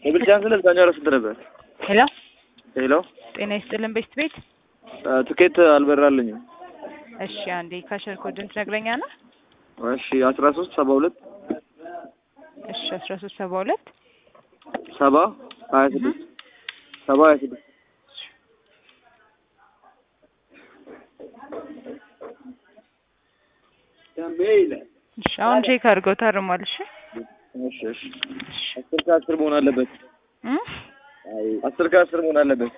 የብልጫን ስለ እዛኛው ኧረ ስንት ነበር? ሄሎ ሄሎ ጤና ይስጥልን ቤስት ቤት። ትኬት አልበራልኝም። እሺ አንዴ ካሸር ኮድን ትነግረኛለህ? እሺ አስራ ሶስት ሰባ ሁለት እሺ አስራ ሶስት ሰባ ሁለት ሰባ ሀያ ስድስት ሰባ ሀያ ስድስት እሺ አሁን ቼክ አድርገው ታርሟል። እሺ እሺ እሺ አስር ከአስር መሆን አለበት። እም? አስር ከአስር መሆን አለበት።